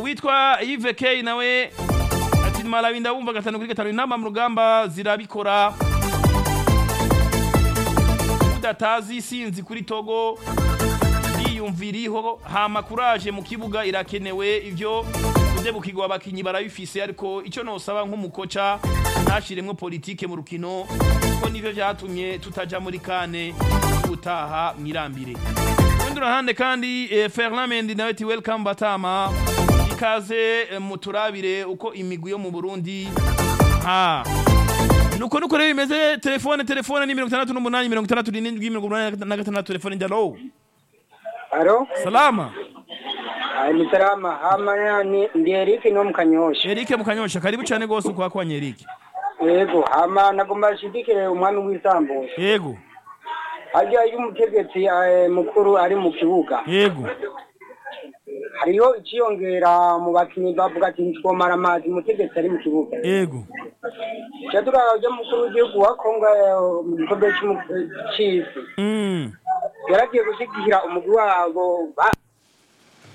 uwitwa Yves K nawe ati malawi ndabumva gatanu kuri gatanu inama mu rugamba zirabikora udatazi isinzi kuri togo yiyumviriho hama kuraje mu kibuga irakenewe ivyo kudebukirwa abakinyi barabifise ariko ico nosaba nk'umukoca ntashiremwo politike mu rukino kuko nivyo vyatumye tutaja muri kane gutaha mwirambire kurundi ruhande kandi eh, Ferland Mendy nawe ati welcome Batama ikaze eh, muturabire uko imigwi yo mu Burundi ha nuko nuko rero bimeze telefone telefone ni mirongo itandatu n'umunani mirongo itandatu n'indwi mirongo umunani na gatandatu telefone njalo Alo, salama ah, ni salama. Hama ni ndi Eric no mukanyosha. Eric mukanyosha karibu cyane gose kwa kwa Eric Yego, hama nagomba shidikire umwami w'isambu. yego Harya iyo umutegetsi eh, mukuru ari mu kibuga. yego Hariho iciyongera mu bakinyi bavuga ati ntitwomara amazi umutegetsi ari mu kibuga. yego Cyadura uje mukuru w'igihugu wa Kongo eh, mu gikombe cy'isi. mm Yaragiye gushigikira umugwi wabo ba